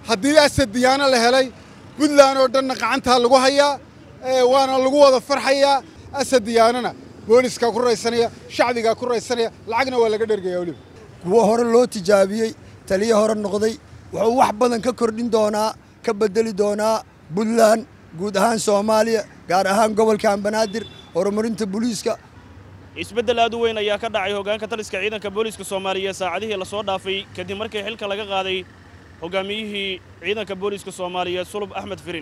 haddii asad diyaano la helay puntland oo dhanna gacantaa lagu hayaa waana lagu wada farxayaa asad diyaanona booliskaa ku raysanaya shacbigaa ku raysanaya lacagna waa laga dhergaya weliba kuwo hore loo tijaabiyey taliyo hore noqday wuxuu wax badan ka kordhin doonaa ka bedeli doonaa puntland guud ahaan soomaaliya gaar ahaan gobolkan banaadir horumarinta booliiska isbeddel aad u weyn ayaa ka dhacay hoggaanka taliska ciidanka booliiska soomaaliya saacadihii la soo dhaafay kadib markii xilka laga qaaday hoggaamiyihii ciidanka booliiska soomaaliyeed sulub axmed firin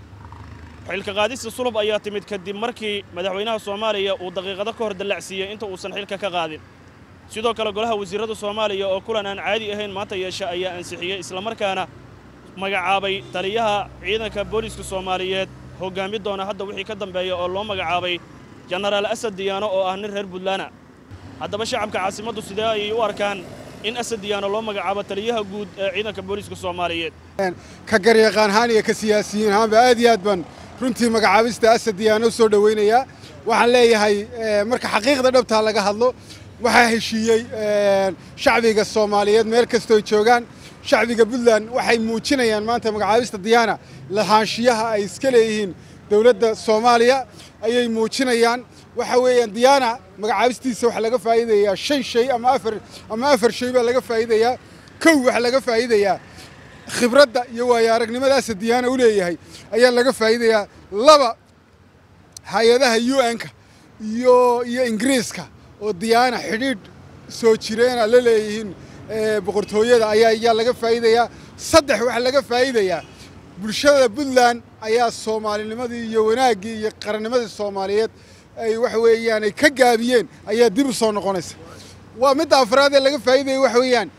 xilka qaadista sulub ayaa timid kadib markii madaxweynaha soomaaliya uu daqiiqado ka hor dallacsiiyey inta uusan xilka ka qaadin sidoo kale golaha wasiirrada soomaaliya oo kulan aan caadi ahayn maanta yeesha ayaa ansixiyey islamarkaana magacaabay taliyaha ciidanka booliiska soomaaliyeed hoggaami doona hadda wixii ka dambeeya oo loo magacaabay jenaraal asad diyaano oo ah nin reer puntlaana haddaba shacabka caasimaddu sidee ayay u arkaan in asad diyaano loo magacaabo taliyaha guud ee ciidanka booliiska soomaaliyeed ka garyaqaan ahaan iyo ka siyaasiyiin ahaanba aad iyo aad baan runtii magacaabista asad diyaano u soo dhowaynayaa waxaan leeyahay marka xaqiiqda dhabtaa laga hadlo waxaa heshiiyey shacbiga soomaaliyeed meel kastooy joogaan shacbiga puntland waxay muujinayaan maanta magacaabista diyaana lahaanshiyaha ay iska leeyihiin dowladda soomaaliya ayay muujinayaan waxa weeyaan diyaana magacaabistiisa waxaa laga faa'iidayaa shan shay ama afar ama afar shay baa laga faa'iidayaa kow waxaa laga faa'iidayaa khibradda iyo waayo aragnimadaasa diyaana u leeyahay ayaa laga faa'iidayaa laba hay-adaha u n-ka iyo iyo ingiriiska oo diyaana xidhiidh soo jireena la leeyihiin boqortooyada ayaa ayaa laga faa'iidayaa saddex waxaa laga faa'iidayaa bulshada puntland ayaa soomaalinimadii iyo wanaaggii iyo qarannimadii soomaaliyeed ay waxa weeyaan ay ka gaabiyeen ayaa dib u soo noqonaysa waa midda afraad ee laga faa'iidaya waxa weeyaan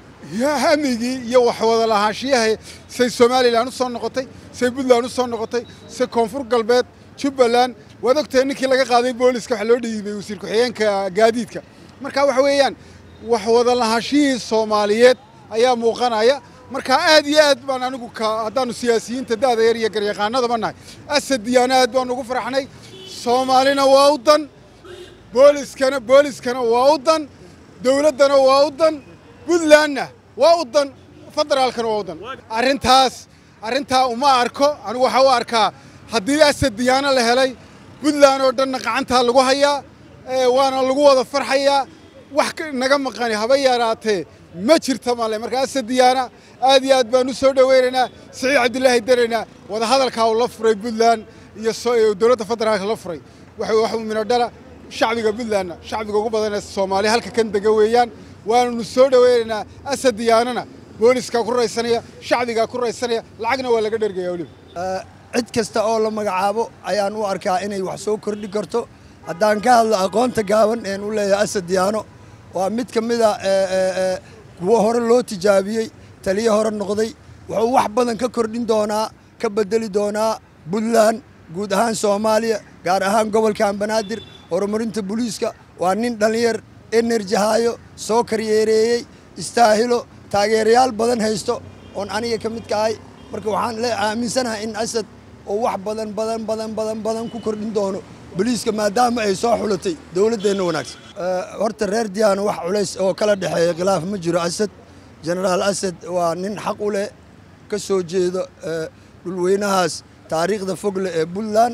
hamigii iyo waxwada lahaanshiyaha say somalilan u soo noqotay say puntland u soo noqotay say koonfur galbeed jubbaland waad ogtahay ninkii laga qaaday booliska waxaa loo dhiibay wasiir ku-xigeenka gaadiidka marka waxa weeyaan waxwada lahaanshihii soomaaliyeed ayaa muuqanaya marka aad iyo aad baan anigu ka haddaanu siyaasiyiinta da'da yar iyo garyaqaanadaba nahay asad diyaana aad baan ugu farxnay soomaalina waa u dan booliskana booliskana waa u dan dowladdana waa u dan puntlandna waa u dan federaalkana waa u dan arrintaas arrintaa uma arko anigu waxaa u arkaa haddii asad diyaano la helay puntland oo dhanna gacantaa lagu hayaa waana lagu wada farxayaa wax naga maqani haba yaraatee ma jirta male marka asad diyaana aad iyo aad baan u soo dhoweynaynaa siciid cabdilaahi daraynaa wadahadalkaa uu la furay puntland iyo dowladda federaalka la furay wax midho dhala shacbiga puntlandna shacbiga ugu badan ee soomaaliya halka kan dega weeyaan waananu soo dhoweynaynaa asad diyaanona booliskaa ku raysanaya shacbigaa ku raysanaya lacagna waa laga dhergaya weliba cid kasta oo la magacaabo ayaan u arkaa inay wax soo kordhi karto haddaan ka hadlo aqoonta gaaban een u leeyahay asad diyaano waa mid ka mid a kuwo hore loo tijaabiyey taliyo hore noqday wuxuu wax badan ka kordhin doonaa ka bedeli doonaa puntland guud ahaan soomaaliya gaar ahaan gobolkan banaadir horumarinta booliiska waa nin dhallinyar enerji haayo soo karyeereeyey istaahilo taageerayaal badan haysto oon aniga ka midka ahay marka waxaan le aaminsanahay in asad oo wax badan badan badan badan badan ku kordhin doono boliiska maadaama ay soo xulatay dowladdeenna wanaagsan horta reer diyaano wax culays oo kala dhexeeya khilaaf ma jiro asad jenaraal asad waa nin xaq u leh ka soo jeedo dhulweynahaas taariikhda fogle ee puntland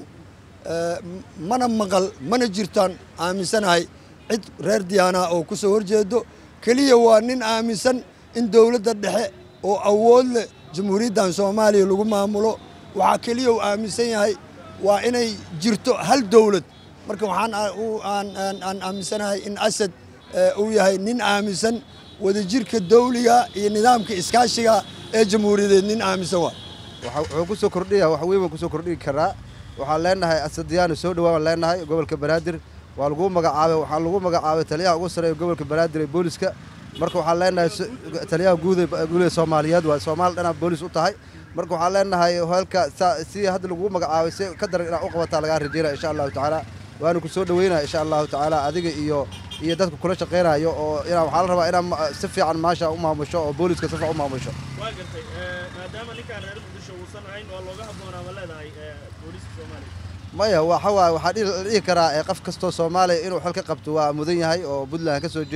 mana maqal mana jirtaan aaminsanahay cid reer diyaana oo ku soo horjeedo keliya waa nin aaminsan in dowladda dhexe oo awood leh jamhuuriyaddan soomaaliya lagu maamulo waxaa keliya uu aaminsan yahay waa inay jirto hal dowlad marka waxaan aan aaminsanahay in asad uu yahay nin aaminsan wadajirka dawliga iyo nidaamka iskaashiga ee jamhuuriyadeed nin aaminsan waa wuxuu ku soo kordhiya wax weyn baan ku soo kordhigi karaa waxaan leenahay asadiyaano soo dhawaan leenahay gobolka banaadir waa lagu magacaabay waxaa lagu magacaabay taliyaha ugu sareeya gobolka banaadir ee booliska marka waxaan leenahay taliyaha guud ee soomaaliyeed waa soomaali dhanaa boolis u tahay marka waxaan leenahay halka si hadda lagu magacaabay si ka daran inaad u qabataa lagaa rajeynaya insha allahu tacaala waana ku soo dhaweynaya insha allahu tacaala adiga iyo iyo dadka kula shaqaynayo oo inaa waxaa la rabaa inaad si fiican maasha u maamusho oo booliska si fiican u maamusho waa gartay maadaama ninkaan reer muqdisho uusan ahayn waa looga habboonaa ma leedahay booliiska soomaaliya maya waxa waaye waxaa dhihi karaa qof kastoo soomaaliya inuu xil ka qabto waa mudan yahay oo puntland ka soo jeedo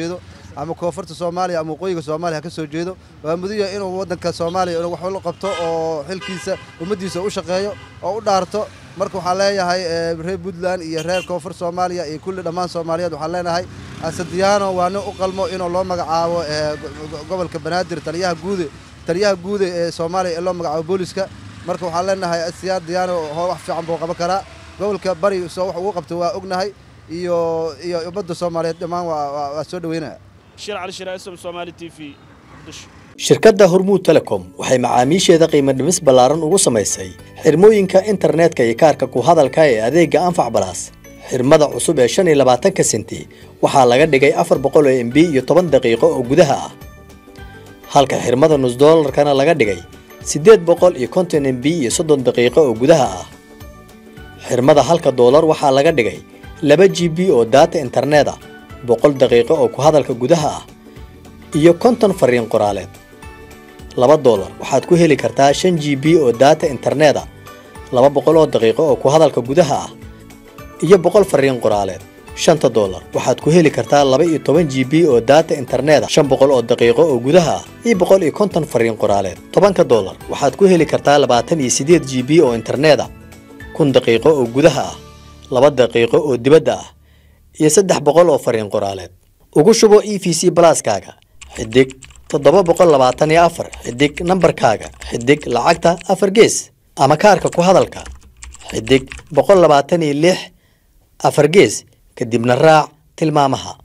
ama koonfurta soomaaliya ama waqooyiga soomaaliya ha ka soo jeedo waa mudan yahay inuu waddanka soomaaliya inuu wax la qabto oo xilkiisa ummaddiisa u shaqeeyo oo u dhaarto marka waxaan leeyahay reer puntland iyo reer koonfur soomaaliya iyo kulli dhammaan soomaaliyeed waxaan leenahay asadiyaano waa nin u qalmo inuu loo magacaabo gobolka banaadir taliyaha guude taliyaha guude ee soomaaliya ee loo magacaabo booliska marka waxaan leenahay asiyaa diyaano wax fiican buu qaban karaa gobolka bari soo wax ugu qabto waa ognahay iyo iyo ummadda soomaaliyeed dhammaan waa soo dhaweynaya shir cali shira sm somaali t v muqdisho shirkadda hormuud telecom waxay macaamiisheeda qiimo dhimis ballaaran ugu samaysay xirmooyinka internetka iyo kaarka ku hadalka ee adeegga anfac balaas xirmada cusub ee shan iyo labaatanka senti waxaa laga dhigay afar boqol oo m b iyo toban daqiiqo oo gudaha ah halka xirmada nus doolarkana laga dhigay siddeed boqol iyo konton m b iyo soddon daqiiqo oo gudaha ah xirmada halka doolar waxaa laga dhigay laba g b oo daata internet ah boqol daqiiqo oo ku hadalka gudaha ah iyo konton fariin qoraaleed laba doolar waxaad ku heli kartaa shan g b oo daata internet ah laba boqol oo daqiiqo oo ku hadalka gudaha ah iyo boqol fariin qoraaleed shanta doolar waxaad ku heli kartaa laba iyo toban g b oo daata internet ah shan boqol oo daqiiqo oo gudaha ah iyo boqol iyo konton fariin qoraaleed tobanka doolar waxaad ku heli kartaa labaatan iyo siddeed g b oo internet ah kun daqiiqo oo gudaha ah laba daqiiqo oo dibadda ah iyo saddex boqol oo fariin qoraaleed ugu shubo e v c balaaskaaga xidig toddoba boqol labaatan iyo afar xidig nambarkaaga xidig lacagta afar gees ama kaarka ku hadalka xidig boqol labaatan iyo lix afar gees kadibna raac tilmaamaha